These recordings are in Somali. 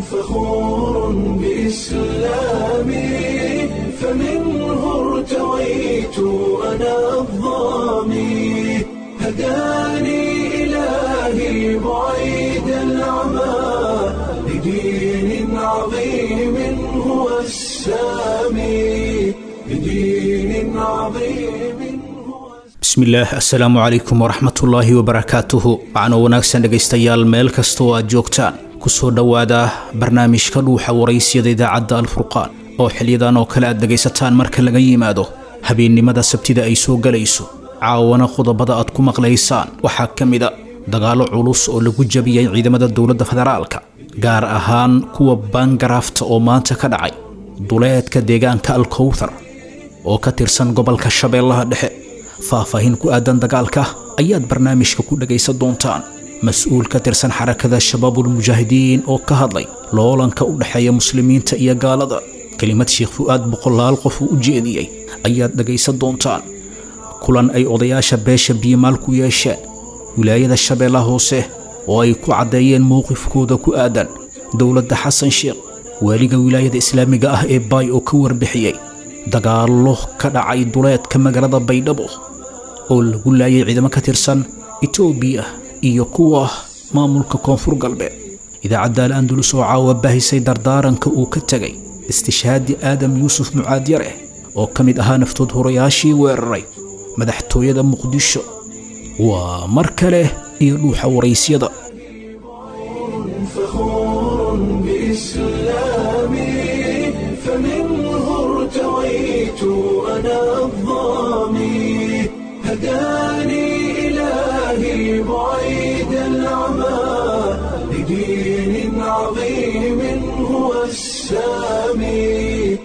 فخور بإسلامي فمنه ارتويت أنا الظامي هداني إلهي بعيد العمى لدين عظيم هو السامي لدين عظيم هو bismillaah assalaamu calaykum waraxmatullaahi wabarakaatuhu macno wanaagsan dhegaystayaal meel kasta oo aad joogtaan kusoo dhowaada barnaamijka dhuuxa waraysyada idaacadda alfurqaan oo xilyadan oo kale aad dhegaysataan marka laga yimaado habeennimada sabtida ay soo gelayso caawana qodobada aad ku maqlaysaan waxaa ka mida dagaallo culus oo lagu jabiyey ciidamada dowladda federaalka gaar ahaan kuwa baangaraafta oo maanta ka dhacay duleedka deegaanka alkowthar oo ka tirsan gobolka shabeellaha dhexe faahfaahin ku aadan dagaalka ayaad barnaamijka ku dhagaysan doontaan mas-uul ka tirsan xarakada shabaabulmujaahidiin oo ka hadlay loolanka u dhexeeya muslimiinta iyo gaalada kelimad sheekh fu'aad boqolaal qof uu u jeediyey ayaad dhagaysan doontaan kulan ay odayaasha beesha biyomaal ku yeesheen wilaayada shabeellaha hoose oo ay ku caddeeyeen mowqifkooda ku aadan dowladda xasan sheekh waaliga wilaayada islaamiga ah ee baay oo ka warbixiyey dagaallo ka dhacay duleedka magaalada baydhabo oo lagu laayay ciidamo ka tirsan etoobiya iyo kuwa maamulka koonfur galbeed idaacadda al andulus oo caawa baahisay dardaaranka uu ka tegay istishhaadi aadam yuusuf mucaadyare oo ka mid ahaa naftood horayaashii weeraray madaxtooyada muqdisho waa mar kale iyo dhuuxa waraysyada فخور بإسلامي فمنه ارتويت أنا الظامي هداني إلهي بعيد العمى لدين عظيم هو السامي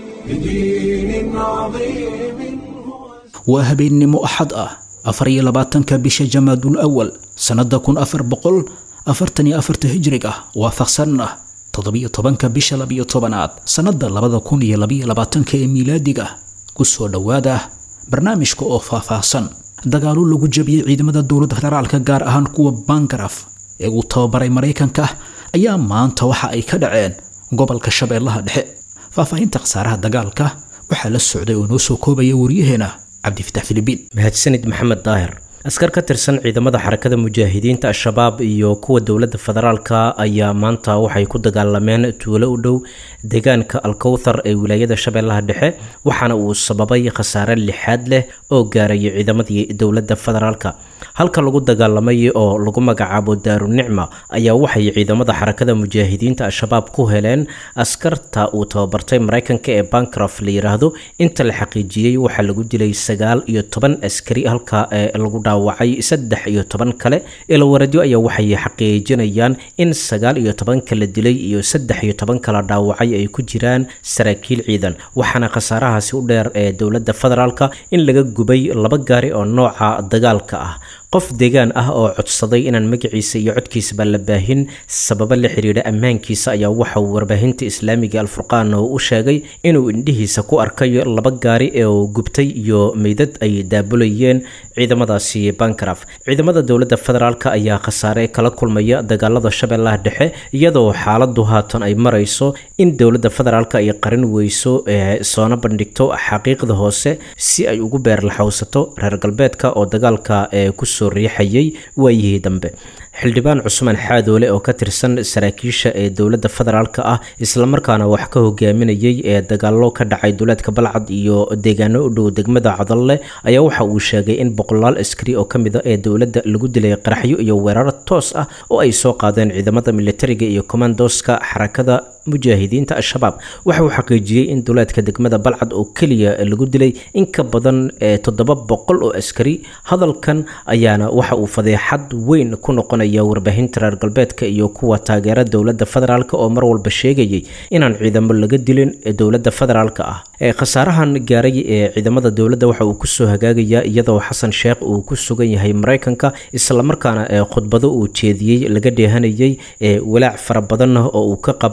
لدين عظيم هو waa habeennimo axad ah afar iyo labaatanka bisha jamaadul awal sannada kun afar boqol afartan iyo afarta hijriga waafaqsanna toddobiyo tobanka bisha labiyo tobanaad sannada labada kun iyo labiyo labaatanka ee miilaadiga kusoo dhowaada barnaamijka oo faahfaahsan dagaallo lagu jabiyey ciidamada dowladda federaalka gaar ahaan kuwa bangaraf ee uu tababaray maraykanka ayaa maanta waxa ay ka dhaceen gobolka shabeellaha dhexe faahfaahinta khasaaraha dagaalka waxaa la socday oo noo soo koobaya waryaheena cabdifitax filibiin mahadsanid maxamed daahir askar ka tirsan ciidamada xarakada mujaahidiinta al-shabaab iyo kuwa dowladda federaalka ayaa maanta waxay ku dagaalameen tuulo u dhow deegaanka alkowthar ee wilaayada shabeellaha dhexe waxaana uu sababay khasaare lixaad leh oo gaarayay ciidamadii dowladda federaalka halka lagu dagaalamay oo lagu magacaabo daarunicma ayaa waxay ciidamada xarakada mujaahidiinta al-shabaab ku heleen askarta uu tababartay maraykanka ee bancroft la yiraahdo inta la xaqiijiyey waxaa lagu dilay sagaal iyo toban askari halka ee lagu dhaawacay saddex iyo toban kale ilawaradyo ayaa waxay xaqiijinayaan in sagaal iyo toban kala dilay iyo saddex iyo toban kala dhaawacay ay ku jiraan saraakiil ciidan waxaana khasaarahaasi u dheer ee dowladda federaalka in laga gubay laba gaari oo nooca dagaalka ah qof deegaan ah oo codsaday inaan magaciisa iyo codkiisaba la baahin sababo la xiriira ammaankiisa ayaa waxa uu warbaahinta islaamiga alfurqaan oo u sheegay inuu indhihiisa ku arkay laba gaari ee gubtay iyo meydad ay daabulayeen ciidamadaasi bankaraf ciidamada dowladda federaalk ayaa khasaare kala kulmaya dagaalada shabeellaha dhexe iyadoo xaaladu haatan ay marayso in dowladda federaalk ay qarin weyso ee soona bandhigto xaqiiqda hoose si ay ugu beerlaxowsato reer galbeedka oo dagaalka ee ku soo riixayay waayihii dambe xildhibaan cusmaan xaadoole oo ka tirsan saraakiisha ee dowladda federaalka ah islamarkaana wax ka hogaaminayay ee dagaallo ka dhacay duleedka balcad iyo deegaano u dhow degmada cadalle ayaa waxa uu sheegay in boqolaal askari oo ka mid a ee dowladda lagu dilay qaraxyo iyo weerar toos ah oo ay soo qaadeen ciidamada militariga iyo kommandoska xarakada mujaahidiinta al-shabaab waxa uu xaqiijiyey in duleedka degmada balcad oo keliya lagu dilay in ka badan toddoba boqol oo askari hadalkan ayaana waxa uu fadeexad weyn ku noqonaya warbaahinta reer galbeedka iyo kuwa taageera dowladda federaalk oo mar walba sheegayay inaan ciidamo laga dilin dowladda federaalk ah khasaarahan gaaray ee ciidamada dowladda waxa uu kusoo hagaagayaa iyadoo xasan sheekh uu ku sugan yahay maraykanka islamarkaana khudbado uu jeediyey laga dheehanayay walaac fara badan oo uu ka qabo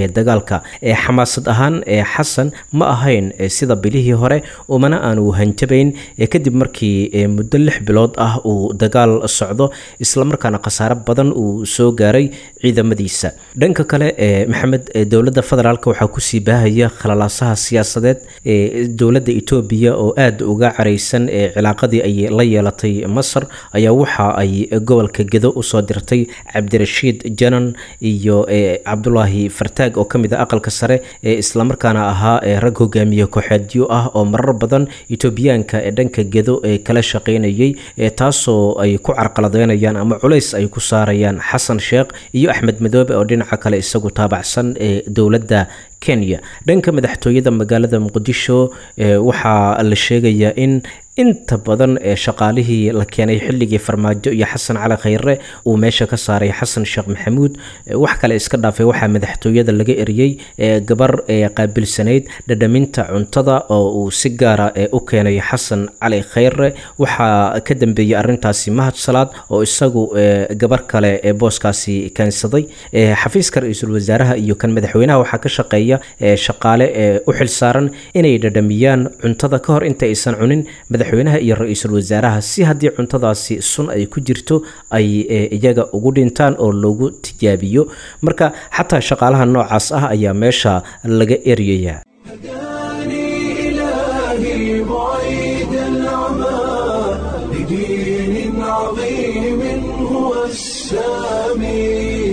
dagaalka ee xamaasad ahaan ee xasan ma ahayn sida bilihii hore umana aanu hanjabayn kadib markii muddo lix bilood ah uu dagaal socdo islamarkaana khasaare badan uu soo gaaray ciidamadiisa dhanka kale maxamed dowladda federaalk waxaa kusii baahaya khalalaasaha siyaasadeed ee dowladda etoobiya oo aada uga caraysan ee cilaaqadii ay la yeelatay masar ayaa waxa ay gobolka gedo usoo dirtay cabdirashiid janan iyo cabdulaahi fartaag oo kamid a aqalka sare ee islamarkaana ahaa rag hogaamiye kooxeedyo ah oo marar badan etoobiyaanka ee dhanka gedo ee kala shaqaynayay taasoo ay ku carqaladeynayaan ama culays ay ku saarayaan xasan sheekh iyo axmed madoobe oo dhinaca kale isagu taabacsan ee dowladda kenya dhanka madaxtooyada magaalada muqdisho waxaa la sheegayaa in inta badan ee shaqaalihii la keenay xilligii farmaajo iyo xasan cali khayre uu meesha ka saaray xasan sheekh maxamuud wax kale iska dhaafay waxaa madaxtooyada laga eriyey gabar ee qaabilsanayd dhadhaminta cuntada oo uu si gaara u keenay xasan cali khayre waxaa ka dambeeyey arintaasi mahad salaad oo isagu gabar kale ee booskaasi keensaday xafiiska ra-iisul wasaaraha iyo kan madaxweynaha waxaa ka shaqeeya shaqaale u xilsaaran inay dhadhamiyaan cuntada ka hor inta aysan cunin madaxweynaha iyo ra-iisul wasaaraha si haddii cuntadaasi sun ay ku jirto ay iyaga ugu dhintaan oo loogu tijaabiyo marka xataa shaqaalaha noocaas ah ayaa meesha laga eryayaa هداني إلهي بعيد العمى لدين عظيم هو السامي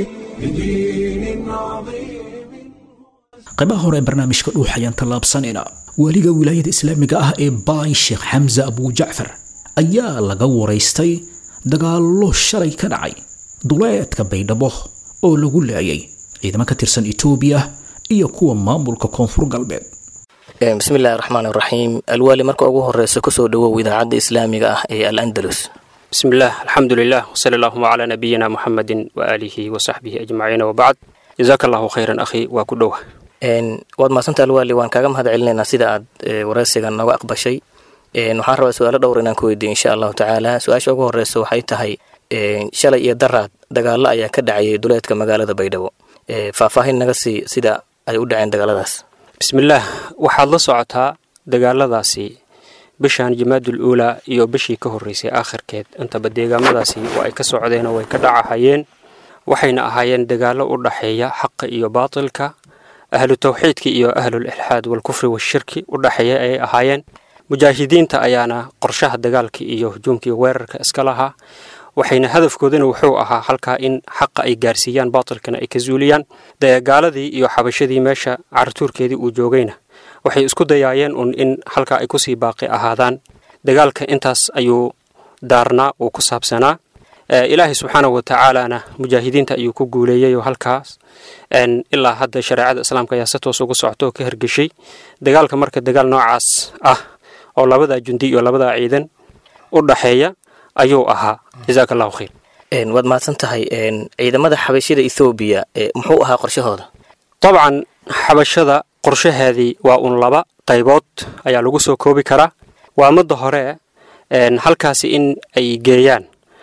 لدين عظيم qaybaha hore ee barnaamijka dhuux ayaan tallaabsanayna weliga wilaayada islaamiga ah ee baay sheekh xamse abujacfar ayaa laga waraystay dagaallo shalay ka dhacay duleedka baydhabo oo lagu laayay ciidamo ka tirsan etoobiya iyo kuwa maamulka koonfur galbeed bismi illaahi raxmaan raxiim alwaali marka ugu horeysa kusoo dhawow idaacadda islaamiga ah ee al andalus بسم الله الحمد لله وصلى اللهم على نبينا محمد وآله وصحبه أجمعين وبعد جزاك الله خيرا أخي وكدوه waad mahadsanta alwaali waan kaaga mahad celinaynaa sida aad wareysigan nooga aqbashay waxaan rabaa su-aalo dhowr inaan ku weydiiyo insha allahu tacaala su-aasha ugu horeysa waxay tahay shalay iyo daraad dagaalo ayaa ka dhacayay duleedka magaalada baydhabo faahfaahin naga sii sida ay u dhaceen dagaaladaas بسم الله waxaad la socotaa dagaaladaasi bishan jamaadul uulaa iyo bishii ka horreysay aakhirkeed intaba deegaamadaasi oo ay ka socdeen oo way ka dhacahayeen waxayna ahaayeen dagaallo u dhaxeeya xaqa iyo baatilka ahlu tawxiidka iyo ahlul ilxaad walkufri washirki u dhaxeeya ayay ahaayeen mujaahidiinta ayaana qorshaha dagaalka iyo hujuumka iyo weerarka iska lahaa waxayna hadafkooduna wuxuu ahaa halkaa in xaqa ay gaarsiiyaan baatilkana ay ka zuuliyaan dagaaladii iyo xabashadii meesha cartuurkeedii uu joogayna waxay isku dayaayeen un in halkaa ay kusii baaqi ahaadaan dagaalka intaas ayuu daarnaa uu ku saabsanaa ilaahay subxaanahu watacaalana mujaahidiinta ayuu ku guuleeyey oo halkaas ilaa hadda shareecada islaamka ayaa si toos ugu socto oo ka hergeshay dagaalka marka dagaal noocaas ah oo labadaa jundi iyo labadaa ciidan u dhaxeeya ayuu ahaa jazaaka allahu khayr waad mahadsan tahay ciidamada xabashida ethoobiya muxuu ahaa qorshahooda dabcan xabashada qorshaheedii waa un laba qaybood ayaa lagu soo koobi karaa waa midda hore halkaasi in ay geeyaan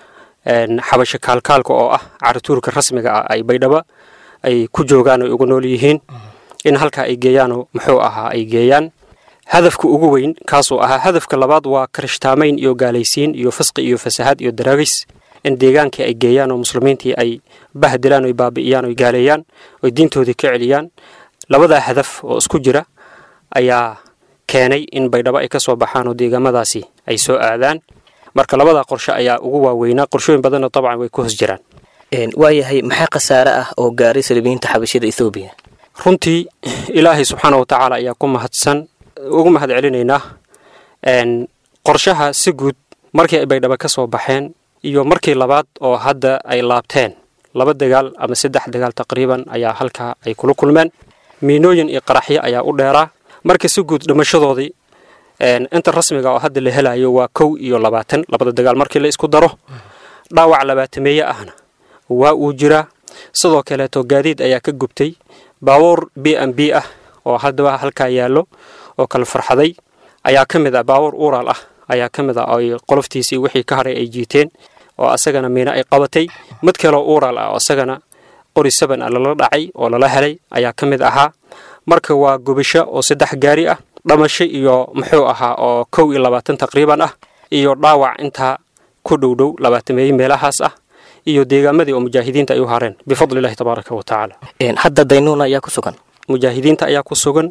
xabasho kaalkaalka oo ah carituurka rasmiga ah ay baydhaba ay ku joogaan ay ugu nool yihiin in halkaa ay geeyaanoo muxuu ahaa ay geeyaan hadafka ugu weyn kaasuu ahaa hadafka labaad waa karishtaamayn iyo gaalaysiin iyo fisqi iyo fasahaad iyo daraagis in deegaankii ay geeyaan oo muslimiintii ay bahdilaan oy baabi'iyaan oy gaaleeyaan oy diintoodii ka celiyaan labadaa hadaf oo isku jira ayaa keenay in baydhabo ay ka soo baxaan oo deegaamadaasi ay soo aadaan marka labadaa qorshe ayaa ugu waaweynaa qorshooyin badanna dabcan way ku hos jiraan waayahay maxaa khasaare ah oo gaaray salibiyiinta xabashida ethoobiya runtii ilaahay subxaana wa tacaala ayaa ku mahadsan ugu mahad celinaynaa qorshaha si guud markii ay baydhabo ka soo baxeen iyo markii labaad oo hadda ay laabteen laba dagaal ama saddex dagaal taqriiban ayaa halkaa ay kula kulmeen miinooyin iyo qaraxyo ayaa u dheeraa marka si guud dhimashadoodii inta rasmiga oo hadda la helayo waa kow iyo labaatan labada dagaal markii la isku daro dhaawac labaatameeye ahna waa uu jiraa sidoo kaleeto gaadiid ayaa ka gubtay baabuur b m b ah oo haddaba halkaa yaallo oo kala farxaday ayaa ka mid ah baabuur uuraal ah ayaa ka mid ah oy qoloftiisii wixii ka haray ay jiiteen oo asagana miino ay qabatay mid kaleo uuraal ah oo asagana qori saban a lala dhacay oo lala helay ayaa ka mid ahaa marka waa gubasho oo saddex gaari ah dhamasho iyo muxuu ahaa oo kow iyo labaatan taqriiban ah iyo dhaawac intaa ku dhowdhow labaatameeye meelahaas ah iyo deegaamadii oo mujaahidiinta ay u hareen bifadli illahi tabaaraka wa tacaala hadda daynuuna ayaa ku sugan mujaahidiinta ayaa ku sugan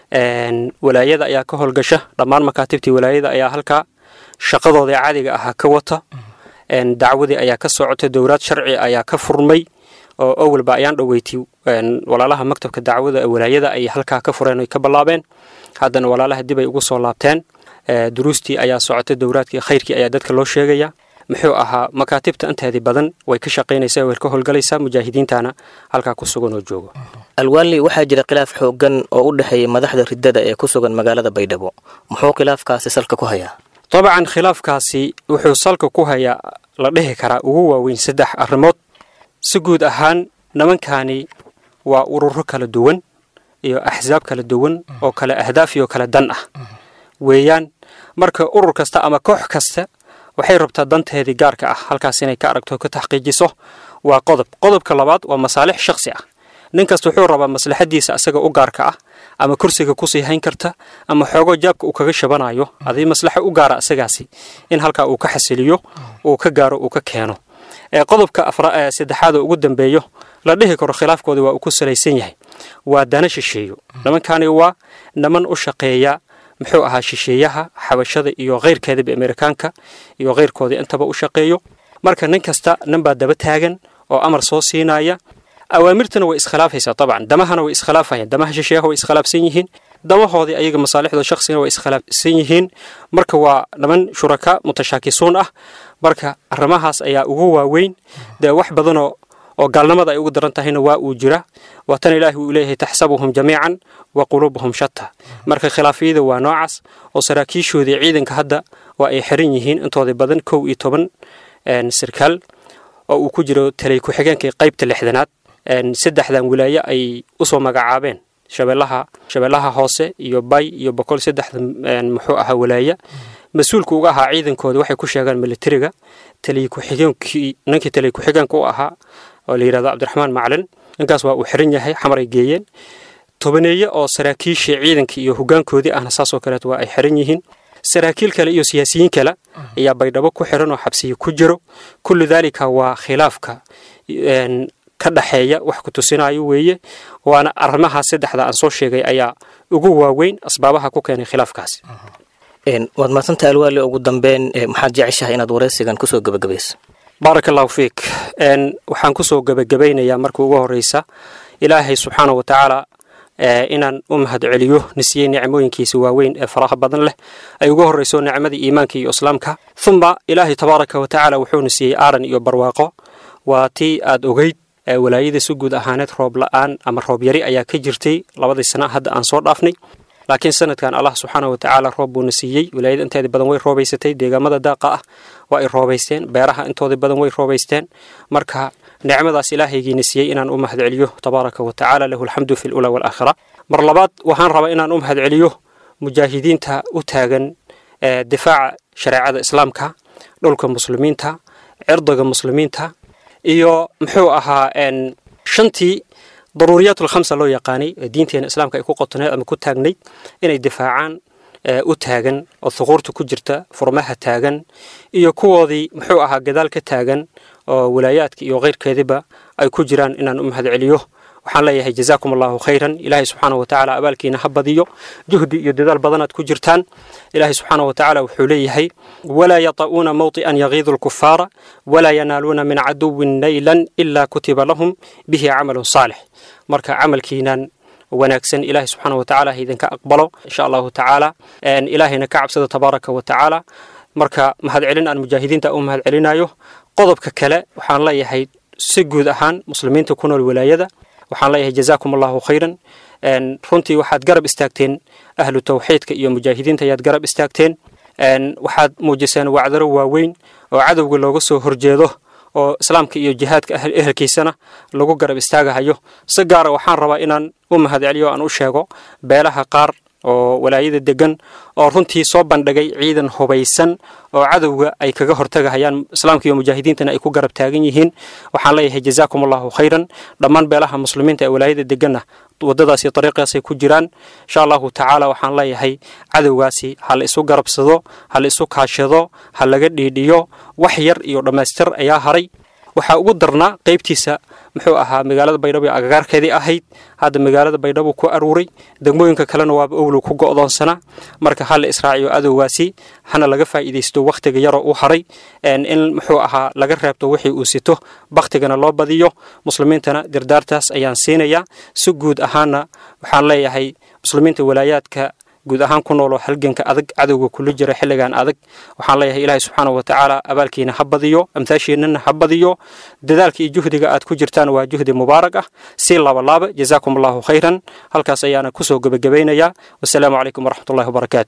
walaayada ayaa ka howlgasha dhammaan makaatibtii walaayada ayaa halkaa shaqadooda caadiga ahaa ka wata dacwadii ayaa ka socota dowlaad sharci ayaa ka furmay oo owalba ayaan dhoweytay walaalaha maktabka dacwada walaayada ay halkaa ka fureen oy ka ballaabeen haddana walaalaha dib ay ugu soo laabteen duruustii ayaa socota dowlaadkii khayrkii ayaa dadka loo sheegaya muxuu ahaa makaatibta inteedii badan way ka shaqaynaysaa way ka howlgalaysaa mujaahidiintana halkaa ku sugan oo joogo alwaali waxaa jira khilaaf xoogan oo u dhexeeya madaxda riddada ee ku sugan magaalada baydhabo muxuu khilaafkaasi salka ku hayaa dabcan khilaafkaasi wuxuu salka ku hayaa la dhihi karaa ugu waaweyn saddex arrimood si guud ahaan nimankani waa ururo kala duwan iyo axsaab kala duwan oo kale ahdaaf iyo kale dan ah weeyaan marka urur kasta ama koox kasta waxay rabtaa danteedii gaarka ah halkaas inay ka aragto ka taxqiijiso waa qodob qodobka labaad waa masaalix shakhsi ah nin kasta wuxuu rabaa maslaxadiisa asaga u gaarka ah ama kursiga kusii hayn karta ama xoogo jaabka uu kaga shabanayo adii maslaxo u gaara asagaasi in halkaa uu ka xasiliyo uu ka gaaro uu ka keeno qodobka saddexaad oo ugu dambeeyo la dhihi karo khilaafkooda waa uu ku salaysan yahay waa dana shisheeyo nimankani waa niman u shaqeeya muxuu ahaa shisheeyaha xabashada iyo keyrkeedaba amerikaanka iyo keyrkoodii intaba u shaqeeyo marka nin kasta ninbaa daba taagan oo amar soo siinaya awaamirtana way iskhilaafaysaa dabcan damahana way iskhilaafayaan damaha shisheeyaha way iskhilaafsan yihiin damahoodii ayaga masaalixdooda shakhsigana way iskhilaafsan yihiin marka waa niman shuraka mutashaakisuun ah marka arrimahaas ayaa ugu waaweyn dee wax badanoo oo gaalnimada ay ugu daran tahayna waa uu jira waa tan ilaahi uu leeyahay taxsabuhum jamiican wa quluubuhum shata marka khilaafiyada waa noocaas oo saraakiishoodii ciidanka hadda waa ay xiran yihiin intooda badan kow iyo toban sarkaal oo uu ku jiro talay ku-xigeenkii qaybta lixdanaad saddexdan wilaaye ay usoo magacaabeen shabeellaha shabeellaha hoose iyo bay iyo boqol saddexda muxuu ahaa walaaya mas-uulka uga ahaa ciidankooda waxay ku sheegaan militariga taliy ku-xigeenkii ninkii taliy ku-xigeenka u ahaa oo la yidhahdo cabdiraxmaan maclin ninkaas waa uu xiran yahay xamar ay geeyeen tobaneeye oo saraakiishii ciidankii iyo hogaankoodii ahna saasoo kaleet waa ay xiran yihiin saraakiil kale iyo siyaasiyiin kale ayaa baydhabo ku xiran oo xabsiya ku jiro kullu daalika waa khilaafka ka dhaxeeya wax ku tusinayo weeye waana arrimahaas saddexda aan soo sheegay ayaa ugu waaweyn asbaabaha ku keenay khilaafkaasi waad maadsantaha alwaali ugu dambeyn maxaad jeceshahay inaad waraysigan kusoo gebagabayso baaraka allahu fiik waxaan kusoo gebagabaynayaa marka ugu horeysa ilaahay subxaana wa tacaala inaan u mahad celiyo nisiyey nicmooyinkiisa waaweyn ee faraha badan leh ay ugu horeyso nicmadii iimaanka iyo islaamka uma ilaahay tabaaraka wa tacaala wuxuuna siiyey aaran iyo barwaaqo waa tii aad ogeyd walaayada si guud ahaaneed roob la-aan ama roob yari ayaa ka jirtay labadii sana hadda aan soo dhaafnay laakiin sanadkan allah subxaana wa tacaala roob buuna siiyey walaayada inteeda badan way roobaysatay deegaamada daaqa ah waa ay roobaysteen beeraha intooda badan way roobaysteen marka nicmadaas ilaahaygiina siiyey inaan u mahad celiyo tabaaraka wa tacaala lahu alxamdu fi lula walaakhira mar labaad waxaan rabaa inaan u mahad celiyo mujaahidiinta u taagan difaaca shareecada islaamka dhulka muslimiinta cirdiga muslimiinta iyo muxuu ahaa shantii daruuriyaat alkhamsa loo yaqaanay ee diinteena islaamka ay ku qotoneed ama ku taagnayd inay difaacaan u taagan oo thuquurta ku jirta furmaha taagan iyo kuwoodii muxuu ahaa gadaal ka taagan oo walaayaadka iyo keyrkeediba ay ku jiraan inaan u mahad celiyo waxaan leeyahay jazaakum allahu khayran ilaahay subxaana wa tacaala abaalkiina ha badiyo juhdi iyo dadaal badanaad ku jirtaan ilaahay subxaana wa tacaala wuxuu leeyahay walaa yata'uuna mawطi'an yagiidu lkufaara walaa yanaaluuna min caduwin naylan ilaa kutiba lahum bihi camalun saalix marka camalkiinan wanaagsan ilaahay subxaana wa tacaala ha idinka aqbalo insha allahu tacaala ilaahayna ka cabsada tabaaraka wa tacaala marka mahadcelin aan mujaahidiinta u mahad celinayo qodobka kale waxaan leeyahay si guud ahaan muslimiinta ku nool walaayada waxaan leeyahay jazaakum allahu khayran runtii waxaad garab istaagteen ahlu tawxiidka iyo mujaahidiinta ayaad garab istaagteen waxaad muujiseen wacdaro waaweyn oo cadowga looga soo horjeedo oo islaamka iyo jihaadka ehelkiisana lagu garab istaagahayo si gaara waxaan rabaa inaan u mahad celiyo aan u sheego beelaha qaar oo walaayada degan oo runtii soo bandhigay ciidan hubaysan oo cadowga ay kaga hortagahayaan islaamka iyo mujaahidiintana ay ku garab taagan yihiin waxaan leeyahay jazaakum allahu khayran dhammaan beelaha muslimiinta ee walaayada deganna wadadaasi dariiqaasay ku jiraan insha allahu tacaala waxaan leeyahay cadowgaasi ha la isu garabsado ha la isu kaashado ha laga dhiidhiyo wax yar iyo dhammaystir ayaa haray waxaa ugu darnaa qaybtiisa muxuu ahaa magaalada baydhabo ee agagaarkeedii ahayd hadda magaalada baydhabo ku aruuray degmooyinka kalena waaba owlow ku go'doonsanaa marka ha la israaciyo adowgaasi hana laga faa'iidaysto wakhtiga yaroo u haray in muxuu ahaa laga reebto wixii uu sito bakhtigana loo badiyo muslimiintana dirdaartaas ayaan siinayaa si guud ahaana waxaan leeyahay muslimiinta walaayaadka guud ahaan ku nooloo halganka adag cadowga kula jira xilligan adag waxaan leeyahay ilaahay subxaana wa tacaala abaalkiina ha badiyo amtaashiinana ha badiyo dadaalka iyo juhdiga aad ku jirtaan waa juhdi mubaarak ah si laabalaaba jazaakum allahu khayran halkaas ayaana kusoo gebagabaynayaa wasalaamu calaykum waraxmatullahi wabarakaatu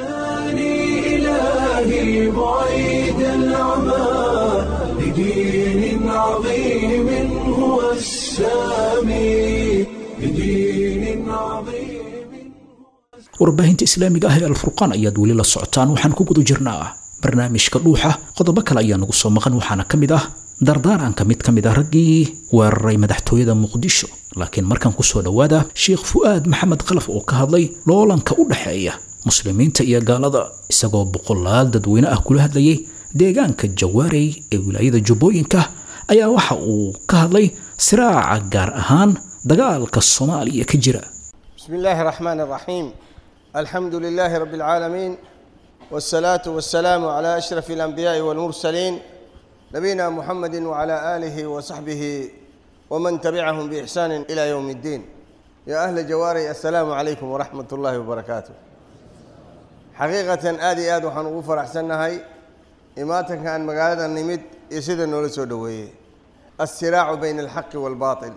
إلهي بعيد العمى لدين عظيم هو السامي لدين عظيم warbaahinta islaamiga ah ee alfurqaan ayaad weli la socotaan waxaan ku guda jirnaa barnaamijka dhuuxa qodobo kale ayaa nagu soo maqan waxaana ka mid ah dardaaranka mid ka mid ah raggii weeraray madaxtooyada muqdisho laakiin markan kusoo dhowaada sheekh fu'aad maxamed khalaf oo ka hadlay loolanka u dhexeeya muslimiinta iyo gaalada isagoo boqolaal dadweyne ah kula hadlayay deegaanka jawaarey ee wilaayada jubbooyinka ayaa waxa uu ka hadlay siraaca gaar ahaan dagaalka soomaaliya ka jira بسم الله الرحمن الرحيم الحمد لله رب العالمين والصلاة والسلام على أشرف الأنبياء والمرسلين نبينا محمد وعلى آله وصحبه ومن تبعهم بإحسان إلى يوم الدين يا أهل جواري السلام عليكم ورحمة الله وبركاته حقيقة آدي آد وحن غفر أحسن هاي إماتك كان مقالة النمد يسيد النولسو دوي الصراع بين الحق والباطل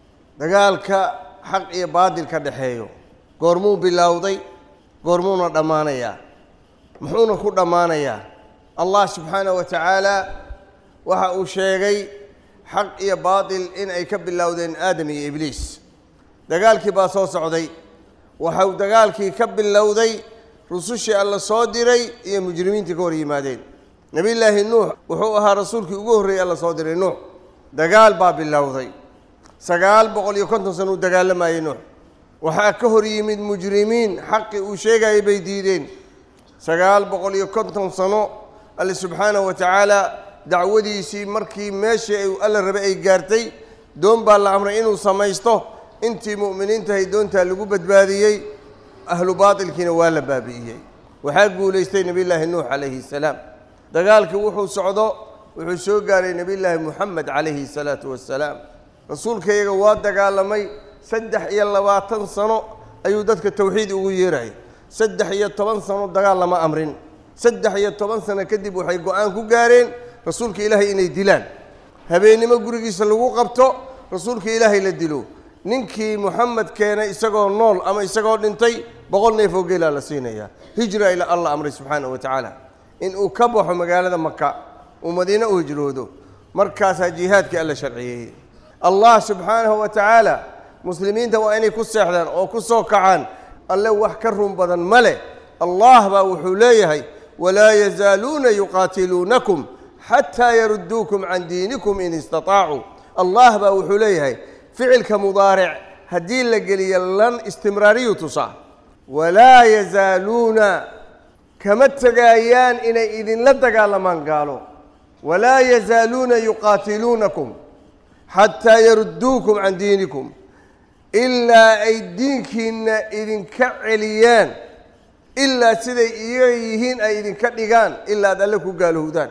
دقالك xaq iyo baadil ka dhexeeyo goormuu bilowday goormuuna dhammaanayaa muxuuna ku dhammaanayaa allah subxaanahu wa tacaala waxa uu sheegay xaq iyo baadil in ay ka bilowdeen aadam iyo ibliis dagaalkii baa soo socday waxau dagaalkii ka bilowday rusushii alla soo diray iyo mujrimiintii ka hor yimaadeen nebiyullaahi nuux wuxuu ahaa rasuulkii ugu horreeyey alla soo diray nuux dagaal baa bilowday sagaal boqol iyo konton sano uu dagaalamayey nuux waxaa ka hor yimid mujrimiin xaqii uu sheegayay bay diideen sagaal boqol iyo konton sano alle subxaanahu wa tacaala dacwadiisii markii meeshii ay alla rabay ay gaartay doon baa la amray inuu samaysto intii mu'miniintahay doontaa lagu badbaadiyey ahlu baatilkiina waa la baabi'iyey waxaa guulaystay nebiyullaahi nuux calayhi salaam dagaalkii wuxuu socdo wuxuu soo gaaray nebiyullaahi muxamed calayhi salaatu wassalaam rasuulkayaga waa dagaalamay saddex iyo labaatan sano ayuu dadka tawxiid ugu yeerayay saddex iyo toban sano dagaal lama amrin saddex iyo toban sano kadib waxay go-aan ku gaareen rasuulka ilaahay inay dilaan habeennimo gurigiisa lagu qabto rasuulka ilaahay la dilo ninkii moxamed keenay isagoo nool ama isagoo dhintay boqol neef oo geelaa la siinayaa hijra ila alla amray subxaanahu wa tacaala in uu ka baxo magaalada maka uu madiine u hijroodo markaasaa jihaadkii alla sharciyeeyey allah subxaanahu wa tacaala muslimiinta waa inay ku seexdaan oo ku soo kacaan alle wax ka run badan ma leh allah baa wuxuu leeyahay walaa yazaaluuna yuqaatiluunakum xataa yarudduukum can diinikum in istaطaacuu allah baa wuxuu leeyahay ficilka mudaaric haddii la geliyo lan istimraariyu tusaa walaa yazaaluuna kama tegaayaan inay idinla dagaalamaan gaalo walaa yazaaluuna yuqaatiluunakum xataa yarudduukum can diinikum ilaa ay diinkiinna idinka celiyaan ilaa siday iyaga yihiin ay idinka dhigaan ilaa ad alle ku gaalowdaan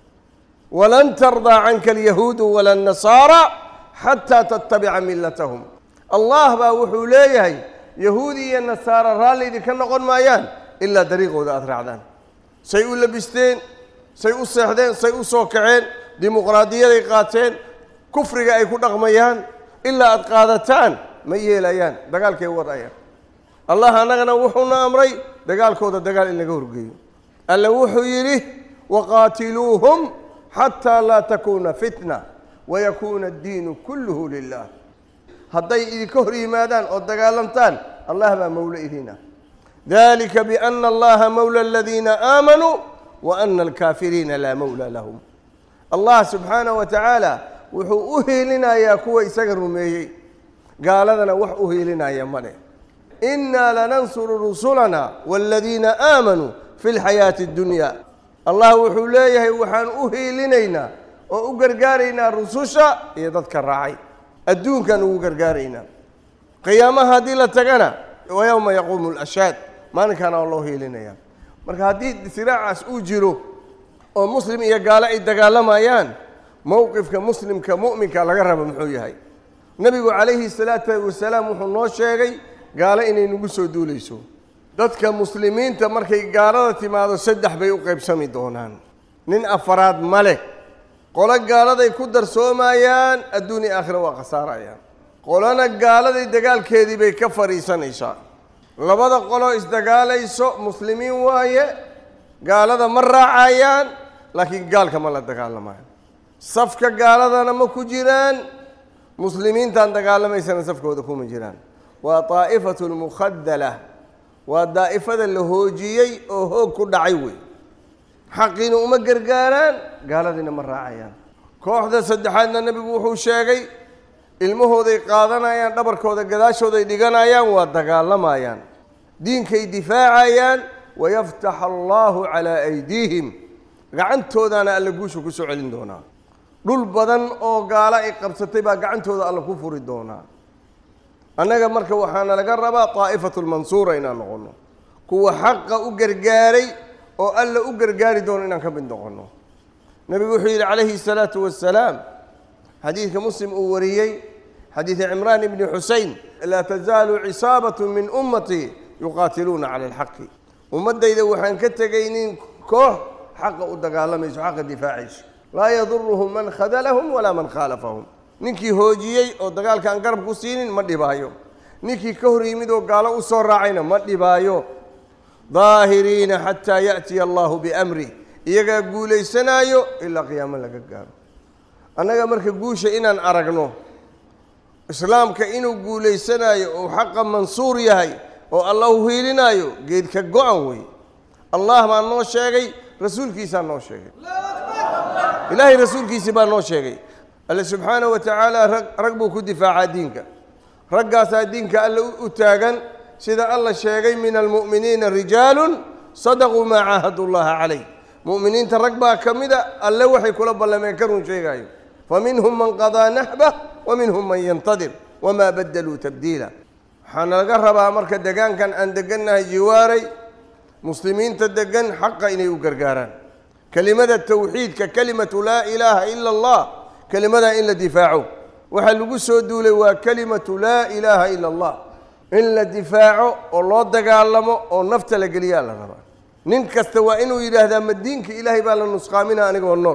walan tardaa canka alyahuudu wala annasaara xataa tattabica millatahum allah baa wuxuu leeyahay yahuudi iyo nasaara raalli idinka noqon maayaan ilaa dariiqooda aada raacdaan say u labisteen say u seexdeen say u soo kaceen dimuqraadiyaday qaateen kufriga ay ku dhaqmayaan ilaa aada qaadataan ma yeelayaan dagaalkay wadayaan allah annagana wuxuuna amray dagaalkooda dagaal in laga horgeeyo alle wuxuu yidhi waqaatiluuhum xataa laa takuuna fitna wayakuuna addiinu kulluhu lilah hadday idinka hor yimaadaan oo dagaalamtaan allah baa mawlo idiin ah dalika biana allaha mawla aladiina aamanuu wa ana alkaafiriina laa mawla lahum allah subxaanaه wa tacaala wuxuu u hiilinayaa kuwa isaga rumeeyey gaaladana wax u hiilinaya male inaa lanansuru rusulana wاladiina aamanuu fi اlxayaati اddunya allah wuxuu leeyahay waxaan u hiilinaynaa oo u gargaaraynaa rususha iyo dadka raacay adduunkaan ugu gargaaraynaa qiyaamaha haddii la tagana wa yowma yaquumu اlashhaad maalinkaana waa loo hiilinaya marka haddii siraacaas uu jiro oo muslim iyo gaalo ay dagaalamayaan mowqifka muslimka mu'minka laga raba muxuu yahay nebigu calayhi salaatu wasalaam wuxuu noo sheegay gaalo inay nagu soo duulayso dadka muslimiinta markay gaalada timaado saddex bay u qaybsami doonaan nin afaraad ma leh qolo gaaladay ku darsoomayaan adduun iyo aakhira waa khasaarayaan qolona gaaladay dagaalkeedii bay ka fadhiisanaysaa labada qoloo isdagaalayso muslimiin waaye gaalada ma raacayaan laakiin gaalka ma la dagaalamayo safka gaaladana ma ku jiraan muslimiintaan dagaalamaysana safkooda kuma jiraan waa daa'ifatu lmukhadala waa daa'ifada la hoojiyey oo hoog ku dhacay wey xaqiina uma gargaaraan gaaladiina ma raacayaan kooxda saddexaadna nebigu wuxuu sheegay ilmahooday qaadanayaan dhabarkooda gadaashooday dhiganayaan waa dagaalamayaan diinkay difaacayaan wayaftax allahu calaa aydiihim gacantoodaana alla guusha ku soo celin doonaa dhul badan oo gaalo ay qabsatay baa gacantooda alla ku furi doonaa annaga marka waxaana laga rabaa daa'ifatu lmansuura inaan noqonno kuwa xaqa u gargaaray oo alla u gargaari doono inaan ka mid noqonno nebigu wuxuu yidhi calayhi salaatu wassalaam xadiidka muslim uu wariyey xadiida cimraan ibni xusein laa tazaalu cisaabatu min ummatii yuqaatiluuna cala alxaqi ummaddayda waxaan ka tegaynin koox xaqa u dagaalamayso xaqa difaacayso laa yaduruhum man khadalahum walaa man khaalafahum ninkii hoojiyey oo dagaalka aan garab ku siinin ma dhibaayo ninkii ka hor yimid oo gaalo u soo raacayna ma dhibaayo daahiriina xataa ya'tiya allahu biamrih iyagaa guulaysanaayo ilaa qiyaamo laga gaaro annaga marka guusha inaan aragno islaamka inuu guulaysanaayo oo xaqa mansuur yahay oo allah u hiilinaayo geedka go-an wey allah baa noo sheegay rasuulkiisaa noo sheegay ilaahay rasuulkiisii baa noo sheegay alle subxaanahu wa tacaala rag rag buu ku difaacaa diinka raggaasaa diinka alle u taagan sida alla sheegay min almu'miniina rijaalun sadaquu maa caahadu llaha calayh mu'miniinta rag baa ka mida alle waxay kula ballameen ka run sheegaayo fa minhum man qadaa naxbah wa minhum man yantadir wamaa badaluu tabdiila waxaana laga rabaa marka degaankan aan degannahay jiwaaray muslimiinta degan xaqa inay u gargaaraan kelimada tawxiidka kelimatu laa ilaaha ila allah kelimadaa in la difaaco waxaa lagu soo duulay waa kelimatu laa ilaaha ila allah in la difaaco oo loo dagaalamo oo nafta la geliyaa la rabaa nin kasta waa inuu yidhaahdaa ma diinka ilaahay baa la nusqaamina anigoo nool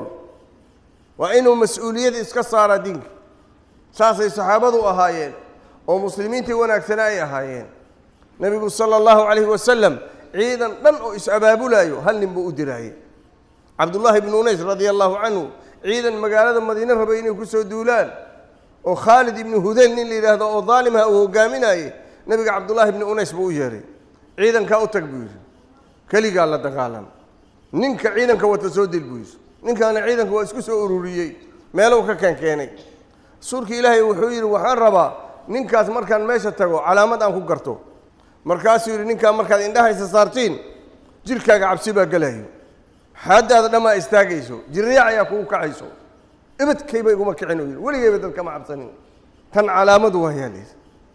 waa inuu mas-uuliyad iska saaraa diinka saasay saxaabadu ahaayeen oo muslimiintii wanaagsana ay ahaayeen nebigu sala allahu calayhi wasalam ciidan dhan oo is-abaabulaayo hal nin buu u diraayey cabdullaahi ibnu unays radia allahu canhu ciidan magaalada madiine rabay inay ku soo duulaan oo khaalid ibnu hudayl nin la yidhaahdo oo daalimha uu hogaaminaye nebiga cabdullaahi ibnu unays buu u yeehay ciidankaa u tag buu yidhi keligaa la dagaalam ninka ciidanka wata soo dil buu yidhi ninkaana ciidanka waa isku soo ururiyey meelow ka keenkeenay rasuulka ilaahay wuxuu yidhi waxaan rabaa ninkaas markaan meesha tago calaamad aan ku garto markaasuu yidhi ninkaa markaad indhahaysa saartiin jirkaaga cabsi baa gelayo xaaddaada dhammaa istaagayso jirriyac ayaa kugu kacayso ibadkayba iguma kicin uu yidhi weligayba dad kama cabsanin tan calaamadu waa yaalaysa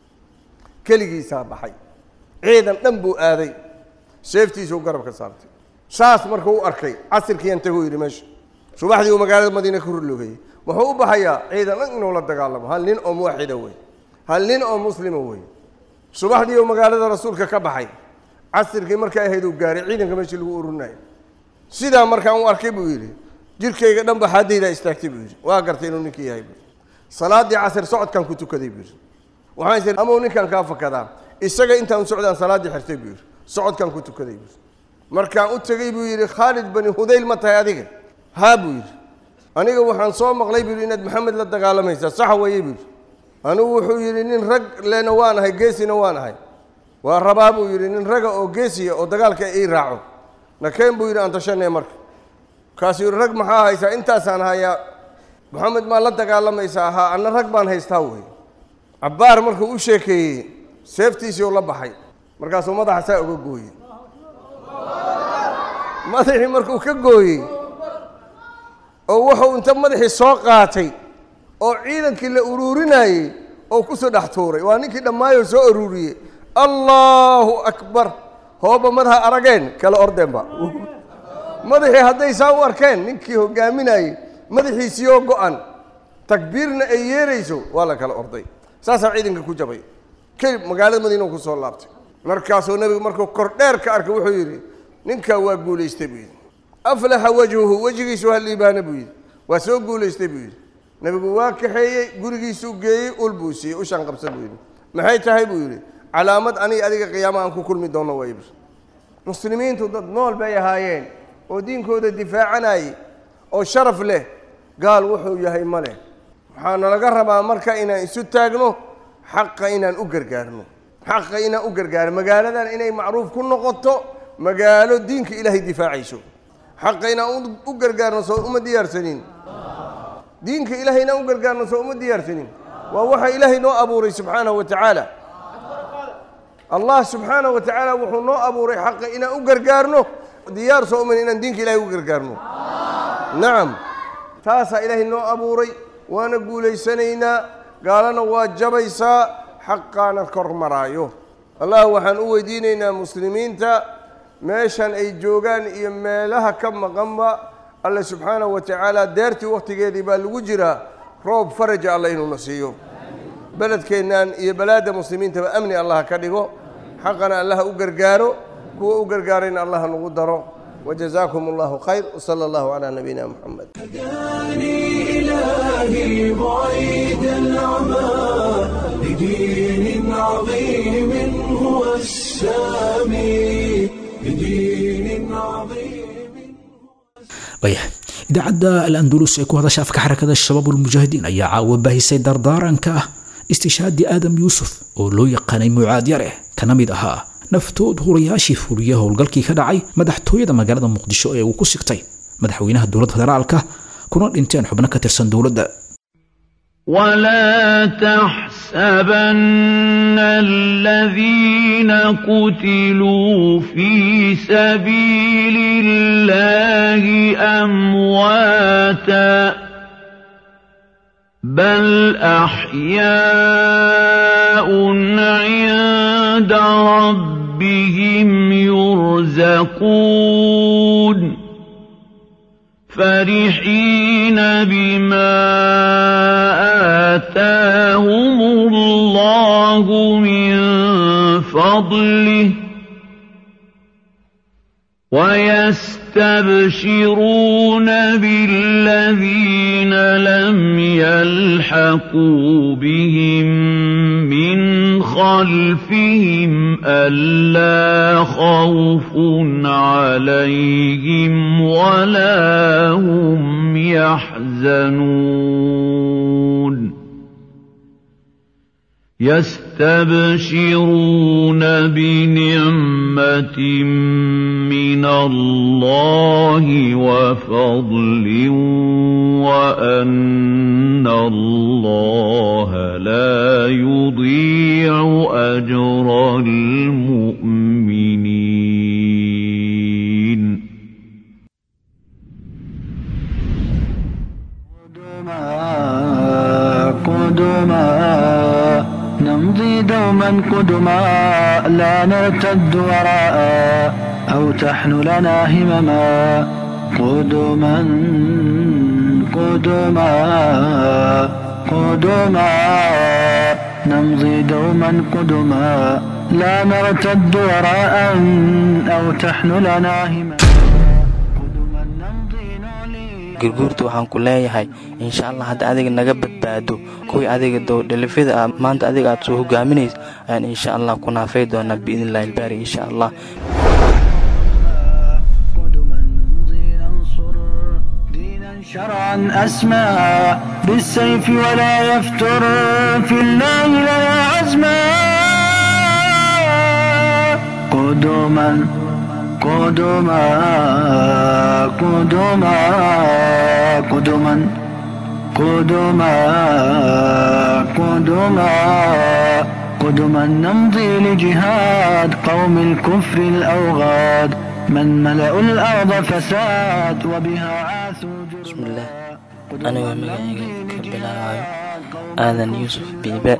keligiisaa baxay ciidan dhan buu aaday seeftiisuu garab ka saartay saas markuu u arkay casirkiiyan taguu yidhi meesha subaxdii uu magaalada madiine ka rurloogayey wuxuu u baxayaa ciidan dhan inuu la dagaalamo hal nin oo muwaxida wey hal nin oo muslima wey subaxdii uu magaalada rasuulka ka baxay casirkii markay ahayd uu gaaray ciidanka meeshii lagu ururinayo sidaa markaan u arkay buu yidhi jirkayga dhan ba xaadaydaa istaagtay buu yidhi waa gartay inuu ninkii yahay buu salaaddii casir socodkaan ku tukaday buu yidhi waxaan is amau ninkaan kaa fakadaa isaga intaan socdaan salaaddii xirtay buu yidhi socodkaan ku tukaday buu yidhi markaan u tegey buu yidhi khaalid bani hudayl ma tahay adiga haa buu yidhi aniga waxaan soo maqlay buu yidhi inaad maxamed la dagaalamaysaa saxa weeye buu yidhi anigu wuxuu yidhi nin rag lena waan ahay geesina waan ahay waa rabaa buu yidhi nin raga oo geesiya oo dagaalka ii raaco nakeen buu yidhi aan tashanay marka markaasuu yidhi rag maxaa haysaa intaasaan hayaa moxamed maa la dagaalamaysaa ahaa anna rag baan haystaa wey cabbaar markuu u sheekeeyey seeftiisii u la baxay markaasuu madaxa saa uga gooyey madaxii markuu ka gooyey oo wuxuu inta madaxii soo qaatay oo ciidankii la uruurinayey oo ku soo dhex tuuray waa ninkii dhammaayoo soo uruuriyey allaahu akbar hooba madaxa arageen kala ordeenba madaxii hadday saa u arkeen ninkii hogaaminayey madaxiisii oo go-an takbiirna ay yeerayso waa la kala orday saasaa ciidanka ku jabay kelib magaalada madiina ku soo laabtay markaasuu nebigu markuu kordheer ka arkay wuxuu yidhi ninkaa waa guulaystay buu yidhi aflaxa wajhuhu wejigiisu ha liibaana buu yidhi waa soo guulaystay buu yidhi nebigu waa kaxeeyey gurigiisuu geeyey ul buu siiyey ushaan qabsan buu yidhi maxay tahay buu yidhi calaamad aniga adiga qiyaama aan ku kulmi doono waa ibs muslimiintu dad nool bay ahaayeen oo diinkooda difaacanayay oo sharaf leh gaal wuxuu yahay ma leh waxaa nalaga rabaa marka inaan isu taagno xaqa inaan u gargaarno xaqa inaan u gargaarno magaaladan inay macruuf ku noqoto magaalo diinka ilaahay difaacayso xaqa inaan u gargaarno soo uma diyaarsanin diinka ilaahay inaan u gargaarno soo uma diyaarsanin waa waxa ilaahay noo abuuray subxaanahu wa tacaala allah subxaanahu wa tacaala wuxuu noo abuuray xaqa inaan u gargaarno diyaar soo uman inaan diinka ilahay u gargaarno nacam taasaa ilaahay noo abuuray waana guulaysanaynaa gaalana waa jabaysaa xaqaana kor maraayo allah waxaan u weydiinaynaa muslimiinta meeshan ay joogaan iyo meelaha ka maqanba alle subxaanahu wa tacaala deertii wakhtigeedii baa lagu jiraa roob faraja alla inuuna siiyo beledkeennan iyo balaadda muslimiintaba amni allah ka dhigo xaqana allaha u gargaaro kuwa u gargaarayna allaha nagu daro وجزاكم الله خير وصلى الله على نبينا محمد هداني إلهي بعيد العمى لدين عظيم هو السامي لدين عظيم waya idaacadda al andulus ee ku hadasha afka xarakada shabaab ulmujaahidiin ayaa caawa baahisay dardaaranka ah istishaadii aadam yuusuf oo loo yaqaanay mucaad yare kana mid ahaa naftood hurayaashii fuliya howlgalkii ka dhacay madaxtooyada magaalada muqdisho ee uu ku sigtay madaxweynaha dowladda federaalka kuna dhinteen xubno ka tirsan dowladda ولا تحسبن الذين قتلوا في سبيل الله أمواتا بل أحياء عند ربهم يرزقون فرحين بما آتاهم الله من فضله ويستبشرون بالذين لم يلحقوا بهم من خلفهم ألا خوف عليهم ولا هم يحزنون يستبشرون بنعمة من الله وفضل وأن الله لا يضيع أجر المؤمنين قدما نمضي دوما قدما لا نرتد وراء أو تحن لنا همما قدما قدما قدما نمضي دوما قدما لا نرتد وراء أو تحن لنا همما قدما نمضي نعلي gurguurta waxaan ku leeyahay insha allah hadda adiga naga badbaado kuwii adiga dowdhalifyada ah maanta adiga aad soo hogaaminaysa ayaan insha allah ku naafay doonaa biidnillahi ilbaari insha allah قدما نمضي ننصر دينا شرعا أسمى بالسيف ولا يفتر في الله لنا عزما قدما قدما قدما قدما قدما قدما نمضي لجهاد قوم الكفر الأوغاد من ملأوا الأرض فساد وبها عاثوا بسم الله anigoo magacayga ka bilaabayo aadan yuusuf biibe